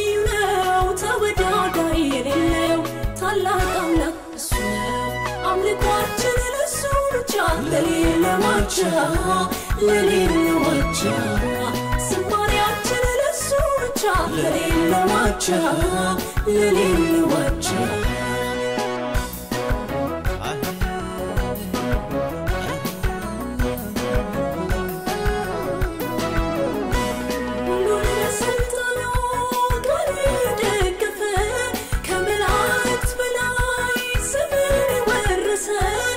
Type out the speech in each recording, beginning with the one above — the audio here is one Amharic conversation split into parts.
ልዩ ነው ተወዳዳሪ የሌለው ታላቅ አምላክ እሱ ነው አምልኳችን ለሱ ብቻ ለሌለ ማቻ ለሌለ ማቻ ዝማሬያችን ለሱ ብቻ ለሌለ ማቻ ለሌለ ማቻ ሁሉን በስልጣኑ ቃል የደገፈ ከመላእክት በላይ ስምን የወረሰ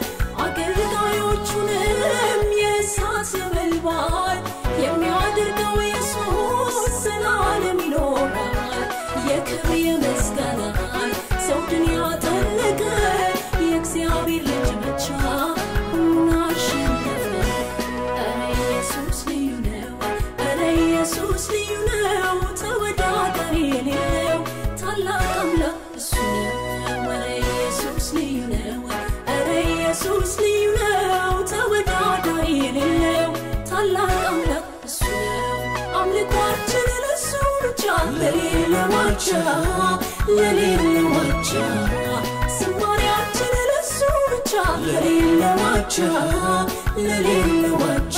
አገልጋዮቹንም የእሳት ነበልባል የሚያደርገው ኢየሱስ ዘላለም ይኖራል። የክብር የምስጋናን ዘውድን ያጠለቀ የእግዚአብሔር ልጅ ብቻ ሁሉን አሸነፈ። ኧረ ኢየሱስ ልዩ ነው፣ ኧረ ኢየሱስ ልዩ ነው፣ ተወዳዳሪ የሌለው ታላቅ አምላክ እሱ ነው። ኧረ ኢየሱስ ልዩ ነው፣ ኧረ ኢየሱስ ልዩ ነው፣ ተወዳዳሪ የሌለው ታላቅ አምላክ እሱ ነው። አምልኳችን ለሱ ብቻ ለሌለ ማቻ ለሌለ ማቻ ዝማሬያችን ለሱ ብቻ ለሌለ ማቻ ለሌለ ማቻ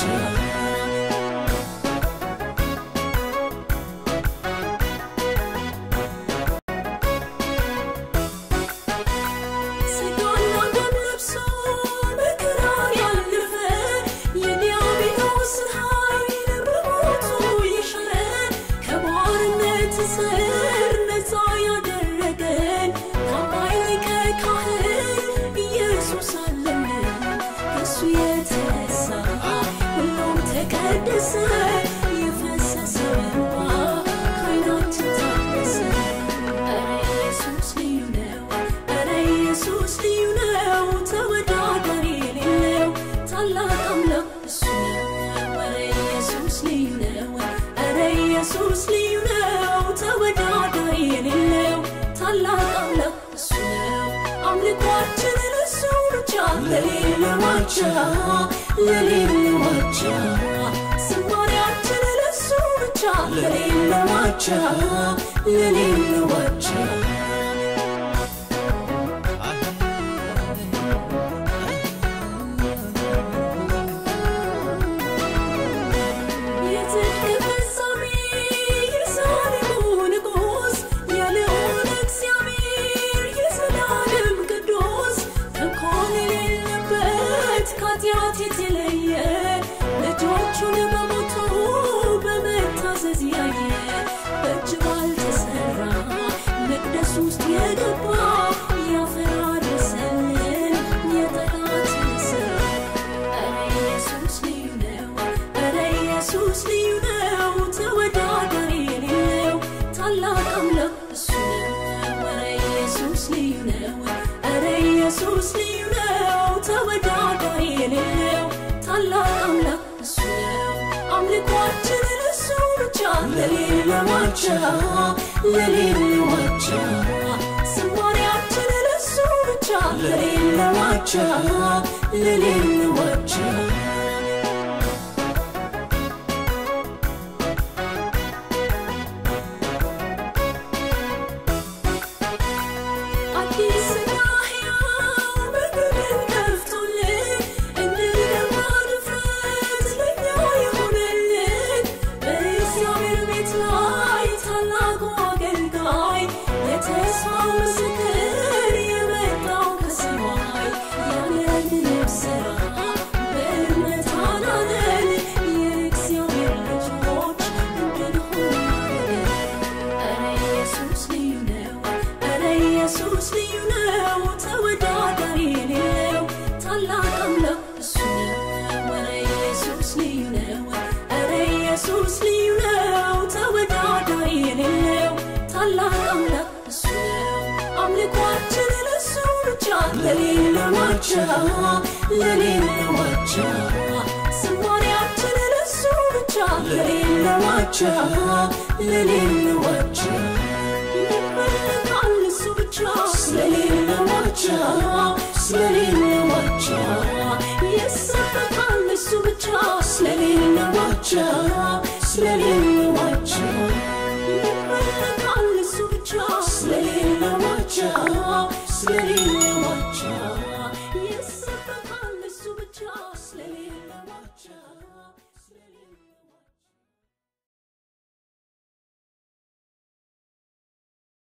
ስጋና ደም ለብሶ በክራር ያለፈ የዲያብሎስን ኃይል በሞቱ የሻረ ከባርነት ስር ነፃ ያደረገን ታማኝ ሊቀ ካህን ኢየሱስ አለን። ከእሱ የተነሳ ሁሉም ተቀደሰ፣ የፈሰሰው እንባ ከዓይናችን ታበሰ። ኧረ ኢየሱስ ልዩ ነው፣ ኧረ ኢየሱስ ልዩ ነው፣ ተወዳዳሪ የሌለው ታላቅ አምላክ እሱ ነው። ኧረ ኢየሱስ ልዩ ነው፣ ኧረ ኢየሱስ ልዩ ነው፣ ተወዳዳሪ የሌለው ታላቅ አምላክ እሱ ነው። አምልኳችን ለሱ ብቻ ለሌለ ማቻ ለሌለ ማቻ ዝማሬያችን ለሱ ብቻ ለሌለ ማቻ ለሌለ ማቻ የጽድቅ ፍጻሜ የዛሬው ንጉሥ የልዑል እግዚአብሔር የዘላለም ቅዱስ ተንኮል የሌለበት ከኃጢአት የተለየ ልጆቹን በሞቱ በመታዘዝ ያየ በእጅ ባልተሰራ መቅደስ ውስጥ የገባ ያፈራረሰልን የጠላትን ስራ ኧረ ኢየሱስ ልዩ ነው፣ ኧረ ኢየሱስ ልዩ ነው፣ ተወዳዳሪ የሌለው ታላቅ አምላክ እሱ ነው። ኧረ ኢየሱስ ልዩ ነው፣ ኧረ ኢየሱስ ልዩ ነው፣ ተወዳዳሪ የሌለው ታላቅ አምላክ እሱ ነው። አምልኳችን ለሱ ብቻ ለሌለ ማቻ ለሌለ ማቻ ዝማሬያችን ለሱ ብቻ ለሌለ ማቻ ለሌለ ማቻ አዲስና ሕያው መንገድን ከፍቶልን እንድንገባ ድፍረት ለእኛ የሆነልን በእግዚአብሔር ቤት ላይ ታላቁ አገልጋይ የተስፋው ምስክር የመጣው ከሰማይ ያለምንም ሥራ በእምነት አዳነን የእግዚአብሔር ልጆች እንድንሆን አደረገን። ኧረ ኢየሱስ ልዩ ነው፣ ኧረ ኢየሱስ ልዩ ነው፣ ተወዳዳሪ የሌለው ታላቅ አምላክ እሱ ነው። ኧረ ኢየሱስ ልዩ ነው፣ ኧረ ኢየሱስ ልዩ ነው፣ ተወዳዳሪ የሌለው ታላቅ አምላክ እሱ ነው። አምልኳችን ለሱ ብቻ ለሌለ ማቻ ለሌለ ማቻ ዝማሬያችን ለሱ ብቻ ለሌለ ማቻ ለሌለ ማቻ ይመለካል እሱ ብቻ ስለሌለ ማቻ ስለሌለ ማቻ ይሰበካል እሱ ብቻ ስለሌለ ማቻ ስለሌለ ማቻ ይመለካል እሱ ዋቻ ስለሌለ